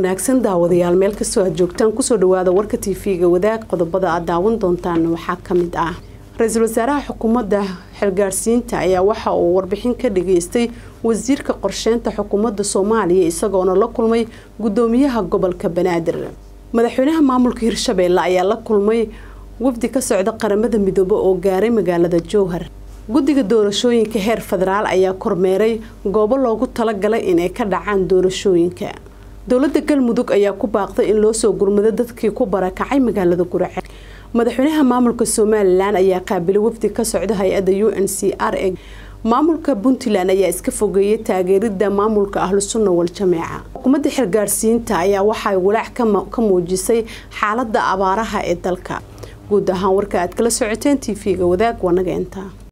wanaagsan daawadayaal meel kastoo aad joogtaan kusoo dhawaada warka tv-ga wadaag qodobada aad daawan doontaan waxaa kamid ah ra-iisul wasaaraha xukuumadda xilgaarsiinta ayaa waxa uu warbixin ka dhageystay wasiirka qorsheynta xukuumadda soomaaliya isagoona la kulmay gudoomiyaha gobolka banaadir madaxweynaha maamulka hirshabeelle ayaa la kulmay wafdi ka socda qaramada midoobe oo gaaray magaalada jowhar guddiga doorashooyinka heer federaal ayaa kormeeray goobo loogu talagalay inay ka dhacaan doorashooyinka dowladda galmudug ayaa ku baaqday in loo soo gurmado dadkii ku barakacay magaalada gurace madaxweynaha maamulka somalilan ayaa qaabilay wafdi ka socda hay-adda u n c r e maamulka puntland ayaa iska fogeeyay taageerida maamulka ahlusunna wal-jameeca xukuumadda xilgaarsiinta ayaa waxay walaac ka muujisay xaalada abaaraha ee dalka guud ahaan warka aad kala socoteen t v-ga wadaag wanaga intaa